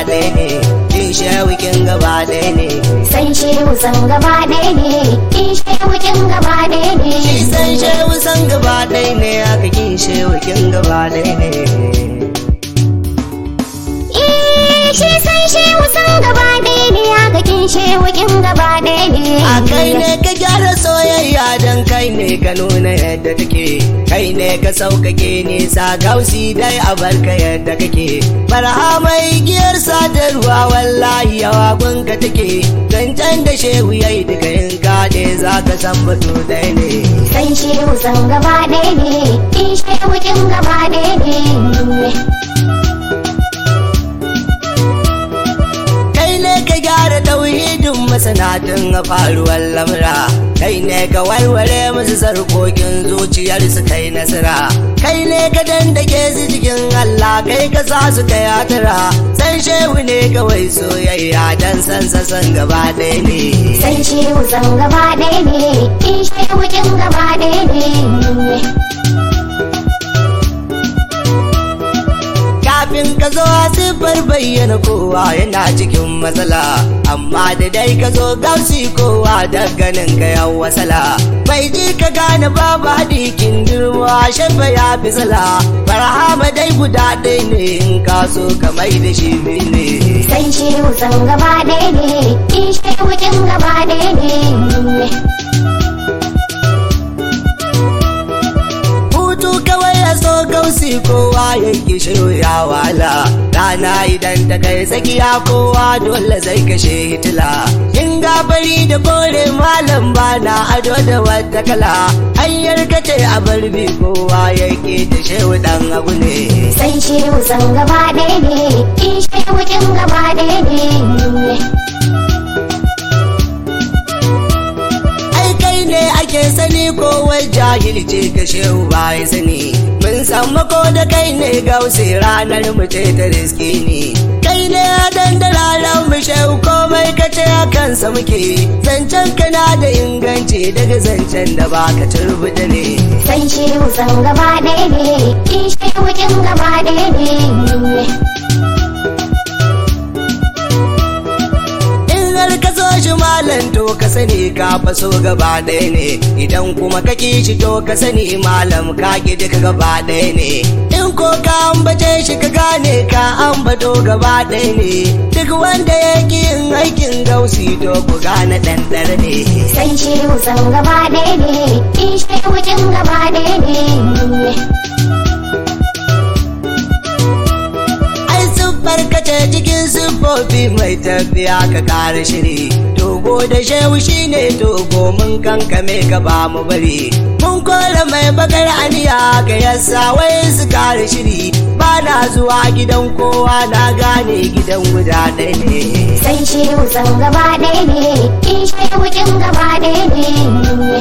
ɗaya ne kin shehu kin gaba ɗaya ne san shehu san gaba ɗaya ne kin shehu kin gaba ɗaya ne shi san shehu san gaba ɗaya ne haka kin shehu kin gaba ɗaya ne Eh, shi san shehu san gaba ɗaya ne haka kin shehu kin gaba ɗaya ne a kai ne ka gyara soyayya don kai ne ka nuna yadda take kai ne ka sauƙaƙe nisa gausi dai a barka yadda kake barha mai giyar sadarwa wallahi yawa gunka take zancen da shehu yayi duka in kaɗe za ka san batu ɗaya ne san shehu san gaba ɗaya ne kin shehu kin gaba ɗaya ne kai ne ka gyara tauhidin masanatun a faruwar lamura kai ne ka warware musu sarkokin zuciyar su kai nasara kai ne ka dandake su cikin Allah kai ka sa su kai hatara san shehu ne kawai soyayya dan san sa san gaba ɗaya ne san shehu san gaba ɗaya ne kin shehu kin gaba ɗaya ne kafin ka zo siffar bayyana kowa yana cikin matsala amma da dai ka zo gausi kowa da ganin ka yan wasala bai ji ka gane babu hadikin girma shafa ya fi sala barhama dai guda ɗaya ne in ka so ka mai da shi ne san shehu san gaba ɗaya ne kin shehu kin gaba ɗaya ne hutu kawai ya so gausi kowa yanki ya wala rana idan ta kai tsakiya kowa dole zai kashe hitila in gabari da kore malam bana ado da wata kala hanyar kace a barbi kowa yake da shehu dan abu ne san shehu san gaba ɗaya ne kin shehu kin gaba ɗaya ne ai kai ne ake sani ko wai jahilci ka shehu ba ya sani mun san mako da kai ne gausi ranar mu ce ta riski ne kai ne dan da ranar mu shehu komai ka ce a kansa muke zancen kana da inganci daga zancen da baka turbuta ne san shehu san gaba ɗaya ne kin shehu kin gaba ɗaya ne in har ka so shi malam to ka sani ka faso gaba ɗaya ne idan kuma ka ki shi to ka sani malam ka ki duka gaba ɗaya ne in ko ka ambace shi ka gane ka ambato gaba ɗaya ne duk wanda ya ki yin aikin gausi to ku gane ɗanɗar ne san shehu san gaba ɗaya ne kin shehu kin gaba ɗaya ne ai siffar kace cikin siffofi mai tafiya ka kara shiri togo da shehu shine togo mun kankame ka ba mu bari mun kora mai bakar aniya ka yasa wai su kara shiri ba na zuwa gidan kowa na gane gidan guda ɗaya ne san shehu san gaba ɗaya ne kin shehu kin gaba ɗaya ne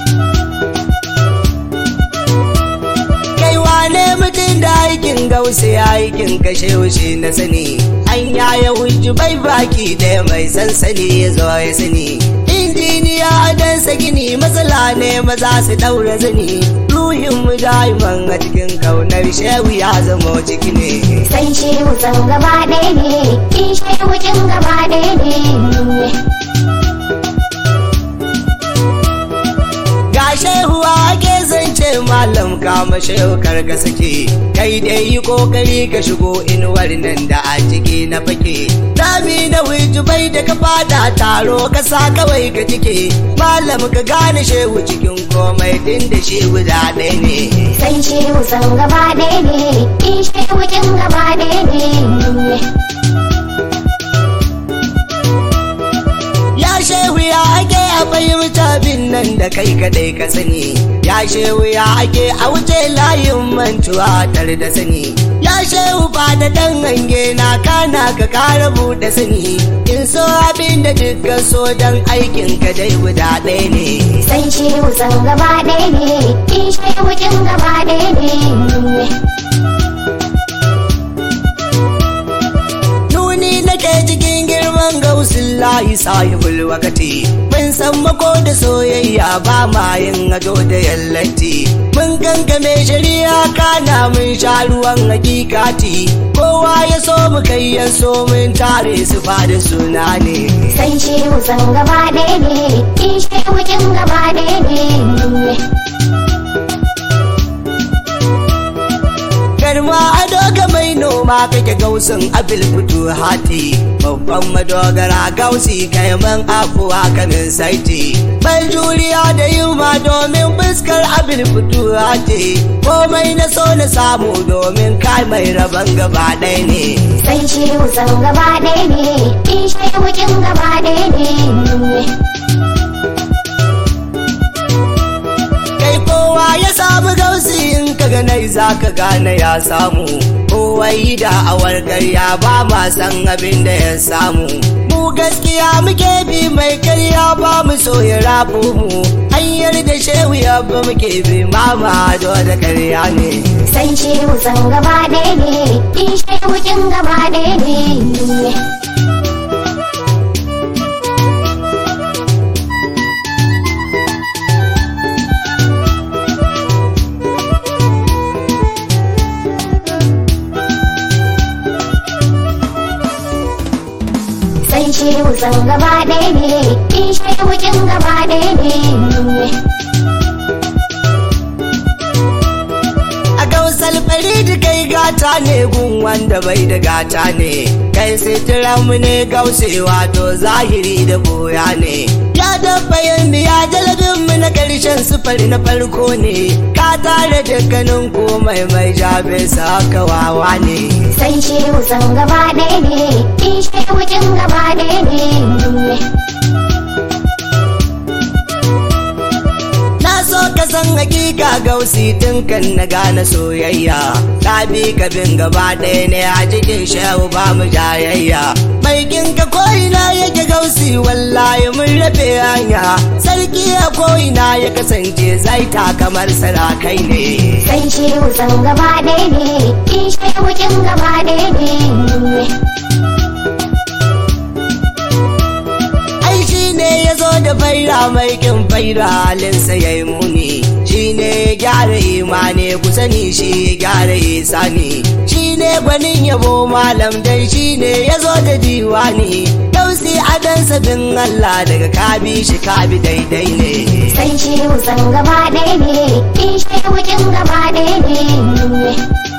kai wane mutum da aikin gausa ya aikin kashe wuce na sani an yaya hujju bai baki ɗaya mai sansani ya zo ya sani injiniya dansa gini matsala ne maza su ɗaura zani ruhin mu daiman a cikin kaunar shehu ya zama ciki ne san shehu san gaba ɗaya ne kin shehu kin gaba ɗaya ne ga shehu ake zance malam kama shehu karka sake kai dai yi kokari ka shigo inuwar nan da a ciki na fake dami na bai da ka fada taro ka sa kawai ka cike malam ka gane shehu cikin komai din da shehu da ɗaya ne san shehu san gaba ɗaya ne kin shehu kin gaba ɗaya ne ya shehu ya ake a fahimta bin nan da kai kadai ka sani ya shehu ya ake a wuce layin mantuwa tare da sani ya shehu ba da dan hange na kana ka kara buɗe sani in so abin da dukkan so dan aikin ka dai guda ɗaya ne san shehu san gaba ɗaya ne kin shehu kin gaba ɗaya ne nuni nake cikin girman gausin layi sahibul wakati mun sammako da soyayya ba ma yin ado da yallati mun gangame shari'a kana mun sha ruwan hakikati kowa ya so mu kai ya so mun tare su da suna ne San shehu san gaba ɗaya ne, in shehu kin gaba ɗaya ne. garma ado ga mai noma kake gausin abil fito hati babban madogara gausi kaiman afuwa kamin saiti mai juriya da yuma domin fuskar abil fito hati komai na so na samu domin kai mai rabon gaba ɗaya ne San shehu san gaba ɗaya ne, in shehu kin gaba ɗaya ne. kai kowa ya samu gausi in ka ganai za ka gane ya samu kowai da awar karya ba ma san abin da ya samu mu gaskiya muke bi mai karya ba mu so ya rabu mu hanyar da shehu ya ba muke bi mama da karya ne San shehu san gaba ɗaya ne, in shehu kin gaba ɗaya ne. San shehu san gaba ɗaya ne, in shehu kin gaba ɗaya ne. a gausal faridi kai gata ne gun wanda bai da gata ne kai mu ne gausewa to zahiri da boya ne ya dabba yin ya jalabin mu na karshen sufari na farko ne ka tare dukkanin komai mai jabe sa wawa ne San shehu san gaba ɗaya ne, in shehu kin gaba ɗaya ne. Na so ka san hakika gausi tun kan na gane soyayya Ta bi ka bin gaba ɗaya ne a cikin shehu ba mu jayayya Mai ginka ko'ina yake gausi wallahi mun rabe hanya Sarki a ko'ina ya kasance zai ta kamar sarakai ne San shehu san gaba ɗaya ne, in shehu kin gaba ɗaya ne. Ai shi ne ya zo da faira mai kin faira halinsa ya yi muni Shi ne ya gyara imani ku sani shi ya gyara isani Shi ne gwanin yabo malam dai shi ne ya zo da diwani Dausi adansa bin Allah daga kabi shi kabi daidai ne San shehu san gaba ɗaya ne, in shehu kin gaba ɗaya ne.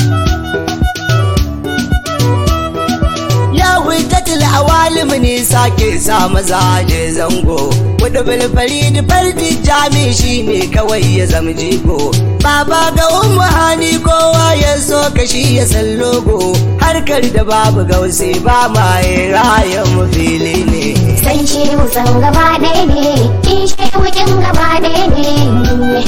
Ya hujjatul awalim ne sake sa maza je zango Wadda bilfari da fardi jami shi ne kawai ya zama jigo Baba ga umu hani kowa ya so ka shi ya san logo Harkar da babu gausi ba ma yi rayan mu fili ne San shehu san gaba ɗaya ne, in shehu kin gaba ɗaya ne.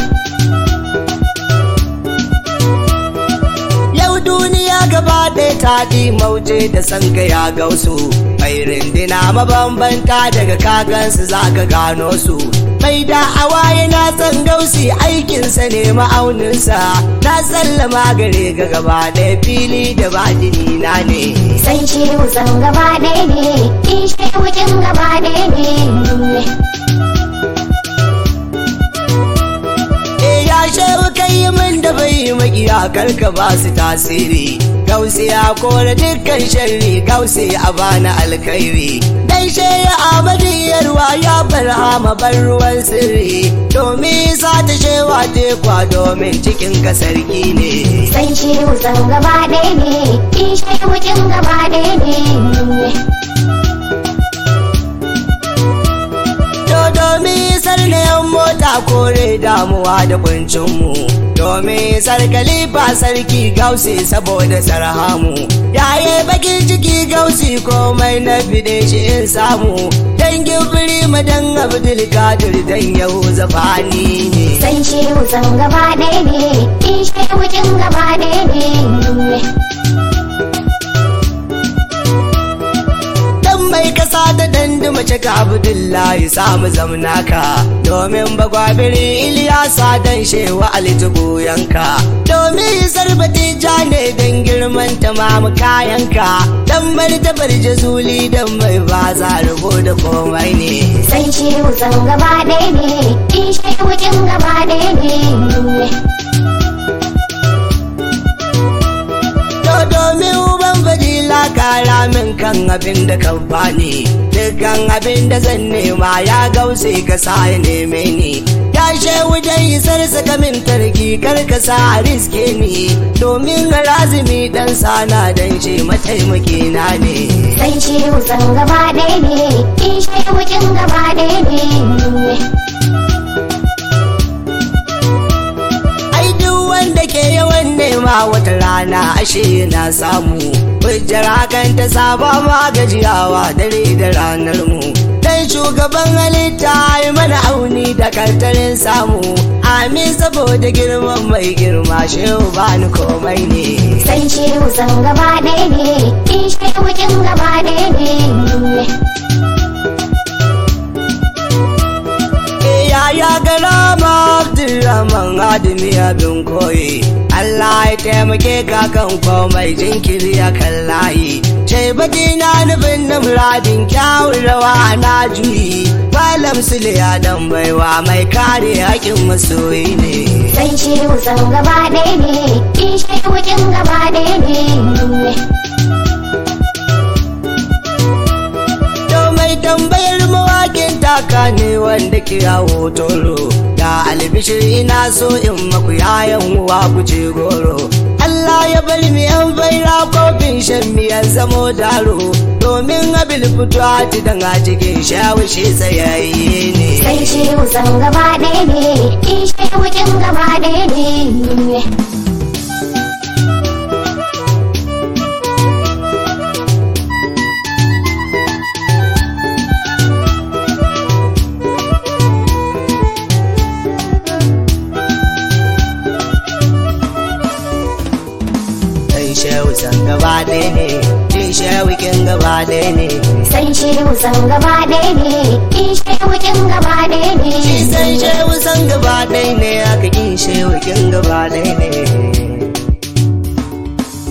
Yau duniya gaba ɗaya ta ɗi mauje da san ya gausu Mai rindina mabambanta daga kagansu za ka gano su Mai da'awa yana san gausi aikinsa ne ma'auninsa Na sallama gare ga gaba ɗaya fili da batini na ne San shehu san gaba ɗaya ne, in shehu kin gaba ɗaya ne. E ya shehu kai min da bai makiya karka ba su tasiri Gausi ya kore dukkan sharri gausi a bana alkhairi Dan shehu Ahmadu yarwa ya barhama bar ruwan sirri Domin sa ta shewa tekwa domin cikin ka sarki ne San shehu san gaba ɗaya ne, in shehu kin gaba ɗaya ne. To domin sarnayan mota kore damuwa da kuncinmu Domin sarkalifa sarki gausi saboda sarhamu Yaye bakin ciki gausi komai na fide shi in samu Dangin firi madan abdul kadir dan yau zafani ne San shehu san gaba ɗaya ne, in shehu kin gaba ɗaya ne. Dan mai kasa da dandu mace ka Abdullahi samu zamnaka domin bagwabiri Iliyasa dan shewa alitubu yanka domin sarbati ja ne dan girma girman tamamu kayanka dan martabar jazuli dan mai ba za rubo da komai ne san shehu san gaba ɗaya ne in shehu kin gaba ɗaya ne To domin uban fadila kara min kan abin da kan bani dukkan abin da zan nema ya gause ka sa ya neme ni ya shehu dai isar saka min tarki kar ka sa a riske ni domin razumi dan sana dan shi mataimaki na ne san shehu san gaba ɗaya ne in shehu kin gaba ɗaya ne ai duk wanda ke yawan nema wata rana ashe na samu hujjar hakan ta saba ma gajiyawa dare da ranar mu dan shugaban halitta yi mana auni da kartarin samu amin saboda girman mai girma shehu bani komai ne san shehu san gaba ɗaya ne in shehu kin gaba ɗaya ne yaya garama Abdulrahman Adami abin koyi Allah ya taimake ka kan komai jinkiri a kan layi Shaibati na nufin na muradin kyawun rawa na juyi Malam Sule dan baiwa mai kare haƙin masoyi ne san shehu san gaba ɗaya ne in shehu kin gaba ɗaya ne To mai tambayar mawakin taka ne wanda kira hotoro Da albishir ina so in maku yayan uwa ku ce goro Allah ya bar mi yan baira kofin shan miyan zamo daro Domin abil fito a dan a cikin shawishi tsayayye ne san shehu san gaba ɗaya ne in shehu kin gaba ɗaya ne Dan shehu san gaba ɗaya ne Jin shehu kin gaba ɗaya ne san shehu san gaba ɗaya ne in shehu kin gaba ɗaya Shi ne san shehu san gaba ɗaya ne aka kin shehu kin gaba ɗaya ne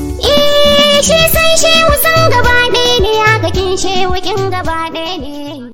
Eh, shi san shehu san gaba ɗaya ne haka kin shehu kin gaba ɗaya ne